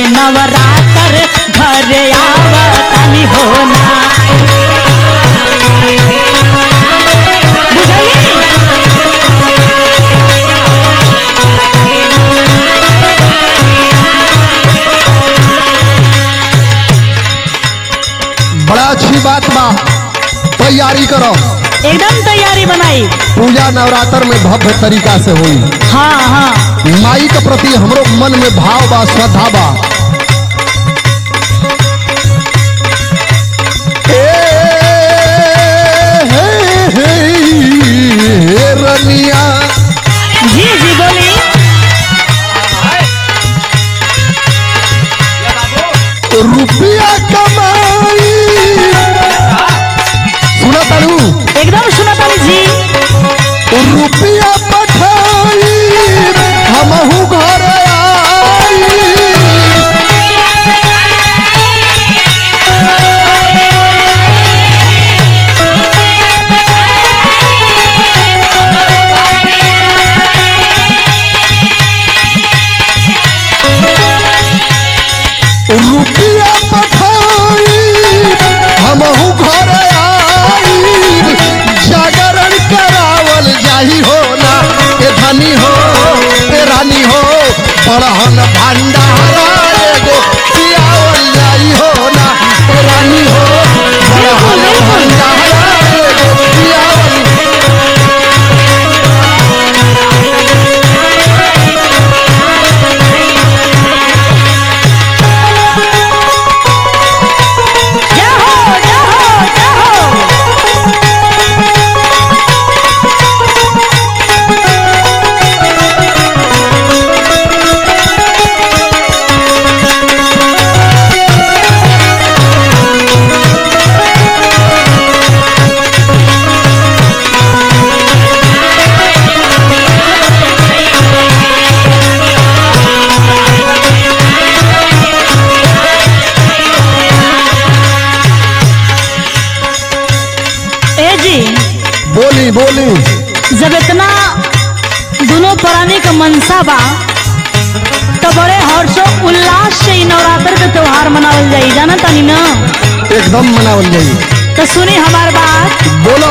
नवरात्र घर आवतानी होना बुझली बड़ा अच्छी बात बा तैयारी करो एकदम तैयारी बनाई पूजा नवरात्र में भव्य तरीका से हुई हाँ हाँ माई के प्रति हमरो मन में भाव बा श्रद्धा बा ए, हे, हे, हे, रनिया जी जी बोली रुपया कमाई सुना तारू एकदम सुनतानी जी रुपया पठाई हमहू घर आई रुपया पठाई हमहू घर आई जागरण करावल जाही हो ना ए धनी हो ए रानी हो बड़हन भंडारा एगो पियावल जाई हो ना ए रानी हो बड़हन भंडारा एगो पियावल जय हो जय हो जय हो ए जी बोली बोली जब इतना दोनों प्राणी का मनसा बा तो बड़े हर्षो उल्लास से ई नवरात्र के त्योहार मनावल जाई जाना तानी ना एकदम मनावल जाई तो सुनी हमार बात बोलो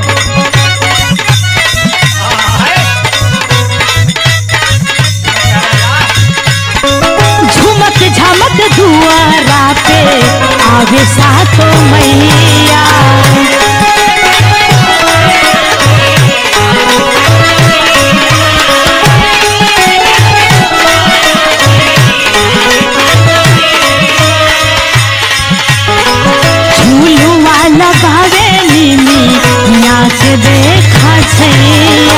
झुमक झमक दुआरा पे आवे सातो मैया झूलुआ लगावे नीनी नाच देखा छैया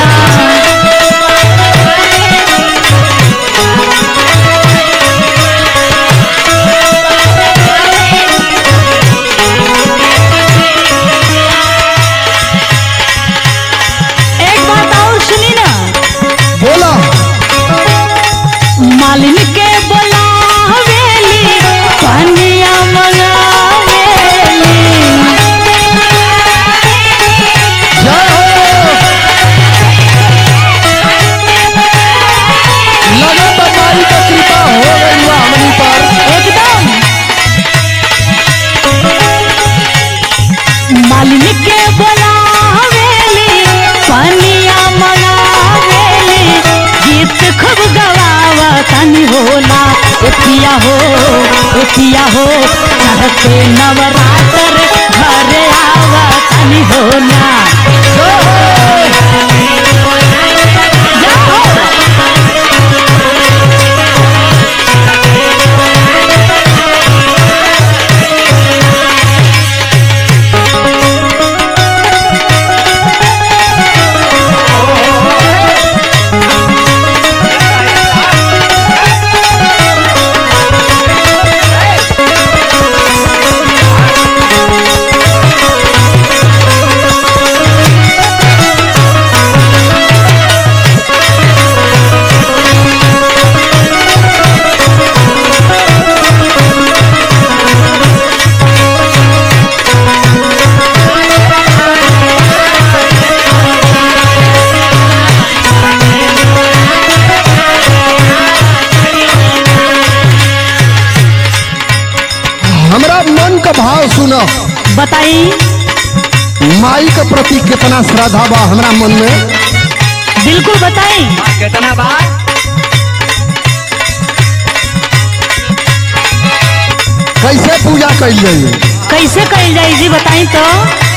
एक बात और सुनी ना बोला मालिन के बोलावेली पनिया मंगावेली जय हो लगत माई का कृपा हो गई बा हमनी पर एकदम मालिन के बोलावेली पनिया मंगावेली गीत खूब गवावा तनी होला एतिया हो एतिया हो चढ़ते नवरात्र घरे आवा तनी होला जाओ बताई माई के प्रति कितना श्रद्धा बा हमरा मन में बिल्कुल बताई कितना बार कैसे पूजा कैल जाइए कैसे कही जाई जी बताई तो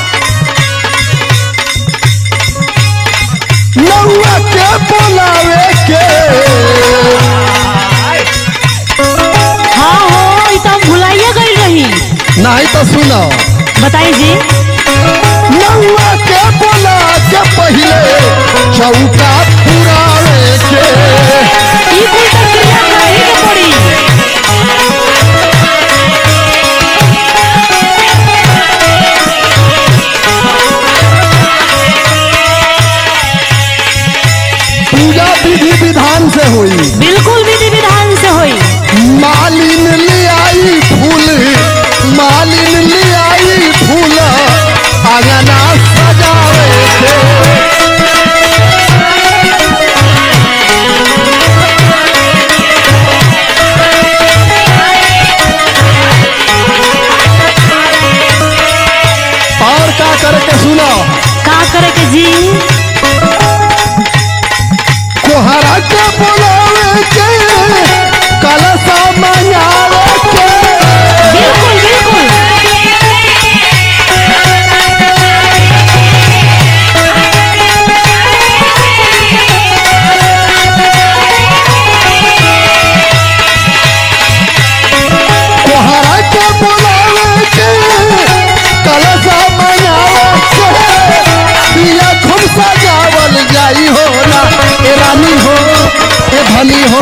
नौआ के बोलावे के हाँ हो ई तो हम भुलाइए गई रही नहीं तो सुनो बताई जी नौआ के बोला के पहले चौका पुरावे के ई कुल तो क्रिया करही के पड़ी पूजा विधि विधान से हुई बिल्कुल विधि विधान से होई मालिन ले आई फूल मालिन ले आई फूल अंगना सजावे के और का करे के सुनो का करे के जी कोहरा के बोलावे के कलशा मंगावे के बिल्कुल बिल्कुल कोहरा के बोलावे के कलशा मंगावे के पिया खूब सजावल जाई हो ना ए रानी हो ए धनी हो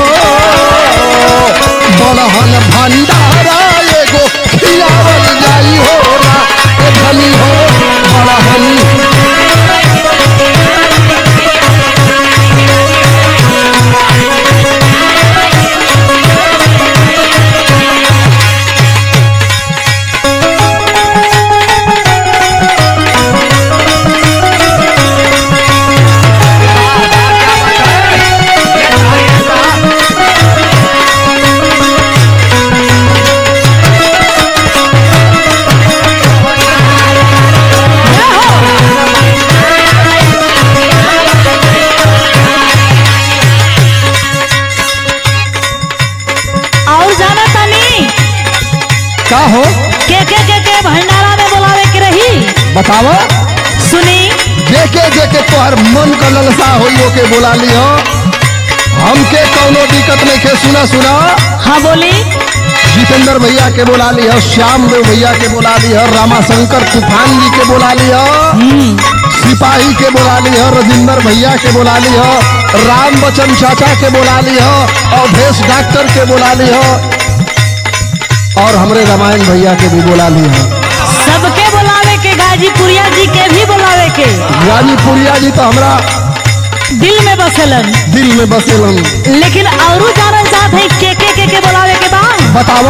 बलहन भंडारा एगो खियावल जाई हो ना ए धनी हो बलहन और जाना तानी का हो के के के के भंडारा में बुलावे के रही बतावा सुनी जेके जेके तोहर मन का ललसा होई ओके बोला लियो हमके कौनो दिक्कत नहीं के सुना सुना हाँ बोली जितेंद्र भैया के बोला लियो श्याम देव भैया के बोला लियो रामाशंकर तूफान जी के बोला लियो सिपाही के बोला लियो रजिंदर भैया के बोला लियो राम बच्चन चाचा के बोला लियो अवधेश डॉक्टर के बोला लियो और हमरे रामायण भैया के भी बोला लियो सबके बुलावे के गाजीपुरिया जी के भी बुलावे के गाजीपुरिया जी तो हमरा दिल में बसेलन दिल में बसेलन लेकिन औरू जानल चाहत है के के के के बुलावे के बा बतावा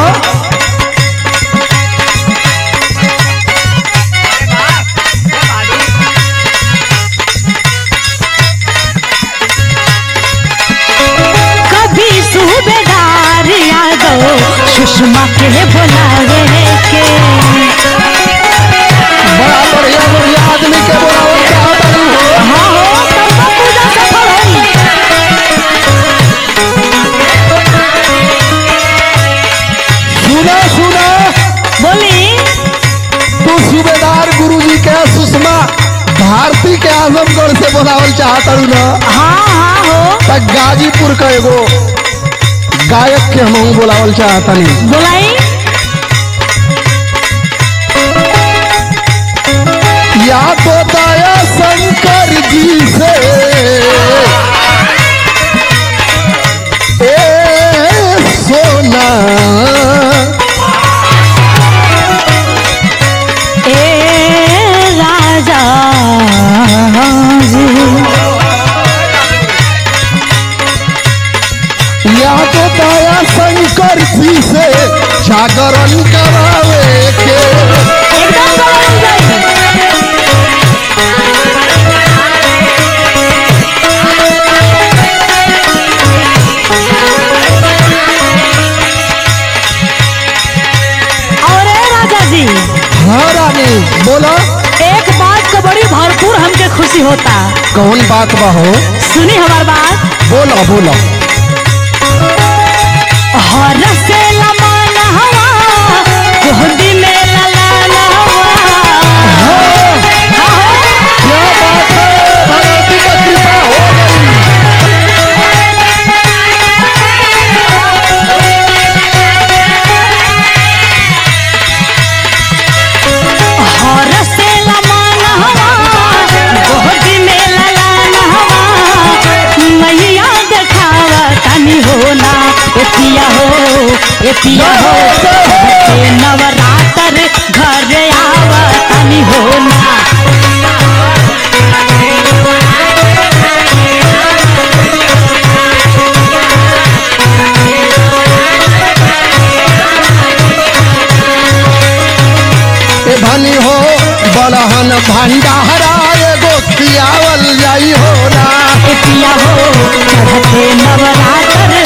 कभी सूबेदार यादव सुषमा के बुलावे के बड़ा बढ़िया बढ़िया आदमी के बोलावल चाहत हई हो हाँ हो तब तो पूजा सफल होई सुना सुना बोली तू सूबेदार गुरुजी के सुषमा भारती के आजमगढ़ से बोलावल चाहत हई ना हाँ हाँ हो त गाजीपुर का एगो गायक के हम बोलावल चाहत हनी बुलाई या तो दया शंकर जी से ए सोना ए राजा जी या तो दया शंकर जी से जागरण करावे के एकदम बुलाई जाई कौन बात बा हो सुनी हमार बात बोलो बोलो हर से लमान हवा गोदी में ललाना हवा क्या बात है भगवती का कृपा हो गई हर से लमान हवा गोदी में ललाना हवा मैया देखावा तनी होना ए पिया हो ए पिया हो के नवरात्र घर आवा तनी होना ए धनी हो बड़हन भंडारा एगो खियावल जाई हो ना ए पिया हो चढ़ते नवरात्र